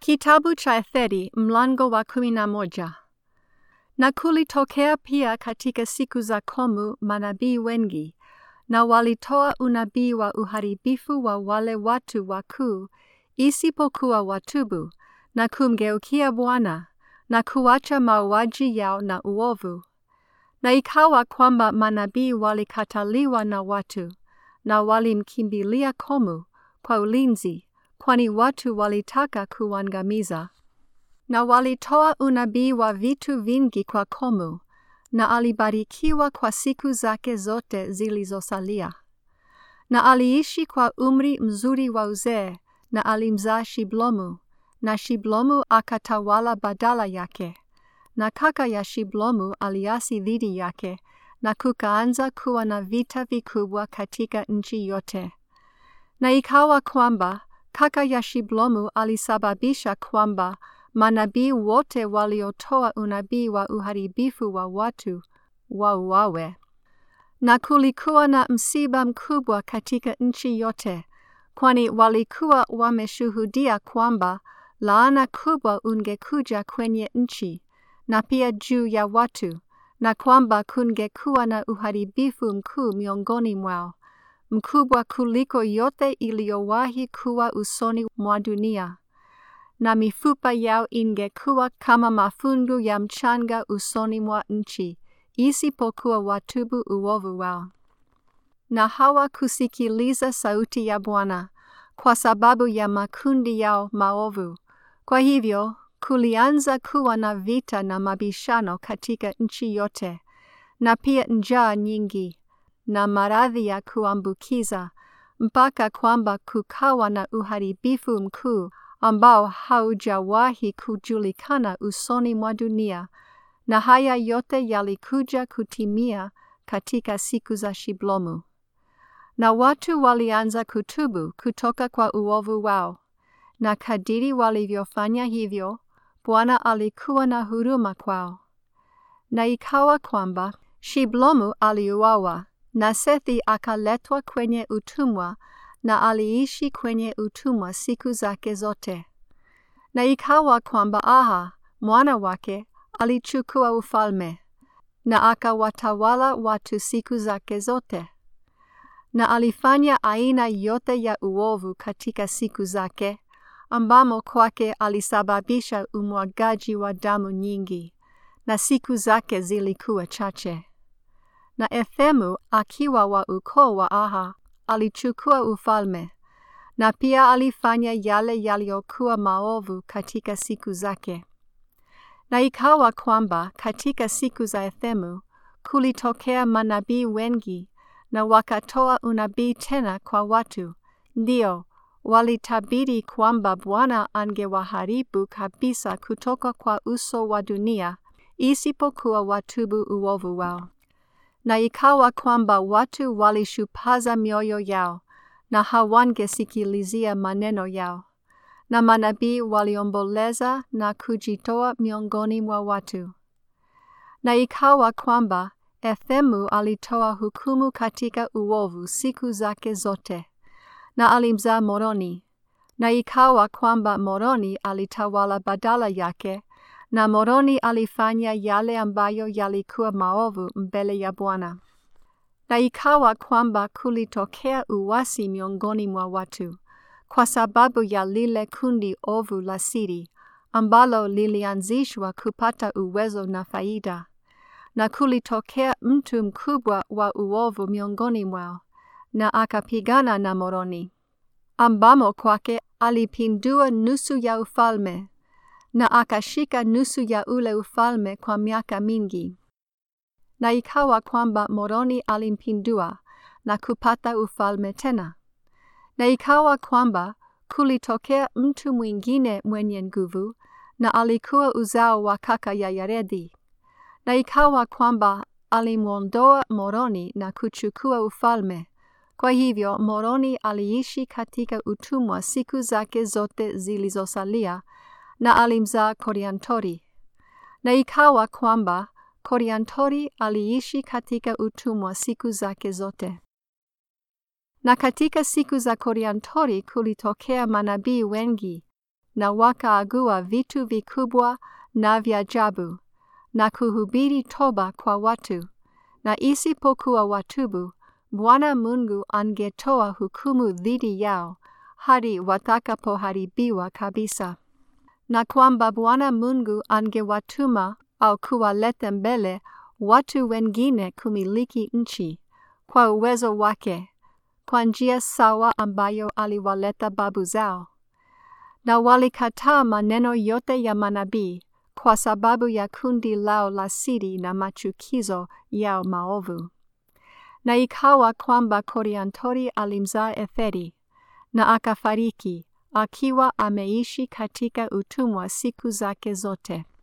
Kitabu cha Etheri mlango wa kumi na moja. Na kulitokea pia katika siku za Komu manabii wengi, na walitoa unabii wa uharibifu wa wale watu wakuu, isipokuwa watubu na kumgeukia Bwana na kuacha mauaji yao na uovu. Na ikawa kwamba manabii walikataliwa na watu, na walimkimbilia Komu kwa ulinzi kwani watu walitaka kuangamiza. Na walitoa unabii wa vitu vingi kwa Komu, na alibarikiwa kwa siku zake zote zilizosalia. Na aliishi kwa umri mzuri wa uzee, na alimzaa Shiblomu, na Shiblomu akatawala badala yake. Na kaka ya Shiblomu aliasi dhidi yake, na kukaanza kuwa na vita vikubwa katika nchi yote. Na ikawa kwamba kaka ya Shiblomu alisababisha kwamba manabii wote waliotoa unabii wa uharibifu wa watu wauawe. Na kulikuwa na msiba mkubwa katika nchi yote, kwani walikuwa wameshuhudia kwamba laana kubwa ungekuja kwenye nchi na pia juu ya watu, na kwamba kungekuwa na uharibifu mkuu miongoni mwao mkubwa kuliko yote iliyowahi kuwa usoni mwa dunia, na mifupa yao ingekuwa kama mafungu ya mchanga usoni mwa nchi, isipokuwa watubu uovu wao. Na hawakusikiliza sauti ya Bwana kwa sababu ya makundi yao maovu. Kwa hivyo kulianza kuwa na vita na mabishano katika nchi yote, na pia njaa nyingi na maradhi ya kuambukiza mpaka kwamba kukawa na uharibifu mkuu ambao haujawahi kujulikana usoni mwa dunia, na haya yote yalikuja kutimia katika siku za Shiblomu. Na watu walianza kutubu kutoka kwa uovu wao, na kadiri walivyofanya hivyo, Bwana alikuwa na huruma kwao. Na ikawa kwamba Shiblomu aliuawa na Sethi akaletwa kwenye utumwa na aliishi kwenye utumwa siku zake zote. Na ikawa kwamba Aha mwana wake alichukua ufalme na akawatawala watu siku zake zote. Na alifanya aina yote ya uovu katika siku zake, ambamo kwake alisababisha umwagaji wa damu nyingi, na siku zake zilikuwa chache na Ethemu akiwa wa ukoo wa Aha alichukua ufalme, na pia alifanya yale yaliyokuwa maovu katika siku zake. Na ikawa kwamba katika siku za Ethemu kulitokea manabii wengi, na wakatoa unabii tena kwa watu, ndio walitabiri kwamba Bwana angewaharibu kabisa kutoka kwa uso wa dunia, isipokuwa watubu uovu wao. Na ikawa kwamba watu walishupaza mioyo yao na hawangesikilizia maneno yao, na manabii waliomboleza na kujitoa miongoni mwa watu. Na ikawa kwamba Ethemu alitoa hukumu katika uovu siku zake zote, na alimzaa Moroni. Na ikawa kwamba Moroni alitawala badala yake na Moroni alifanya yale ambayo yalikuwa maovu mbele ya Bwana. Na ikawa kwamba kulitokea uasi miongoni mwa watu, kwa sababu ya lile kundi ovu la siri, ambalo lilianzishwa kupata uwezo na faida. Na kulitokea mtu mkubwa wa uovu miongoni mwao, na akapigana na Moroni, ambamo kwake alipindua nusu ya ufalme na akashika nusu ya ule ufalme kwa miaka mingi. Na ikawa kwamba Moroni alimpindua na kupata ufalme tena. Na ikawa kwamba kulitokea mtu mwingine mwenye nguvu, na alikuwa uzao wa kaka ya Yaredi. Na ikawa kwamba alimwondoa Moroni na kuchukua ufalme. Kwa hivyo Moroni aliishi katika utumwa siku zake zote zilizosalia na alimzaa Koriantori. Na ikawa kwamba Koriantori aliishi katika utumwa siku zake zote. Na katika siku za Koriantori kulitokea manabii wengi, na wakaagua vitu vikubwa na vya ajabu na kuhubiri toba kwa watu, na isipokuwa watubu, Bwana Mungu angetoa hukumu dhidi yao hadi watakapoharibiwa kabisa, na kwamba Bwana Mungu angewatuma au kuwaleta mbele watu wengine kumiliki nchi kwa uwezo wake, kwa njia sawa ambayo aliwaleta babu zao. Na walikataa maneno yote ya manabii kwa sababu ya kundi lao la siri na machukizo yao maovu. Na ikawa kwamba Koriantori alimzaa Etheri, na akafariki akiwa ameishi katika utumwa siku zake zote.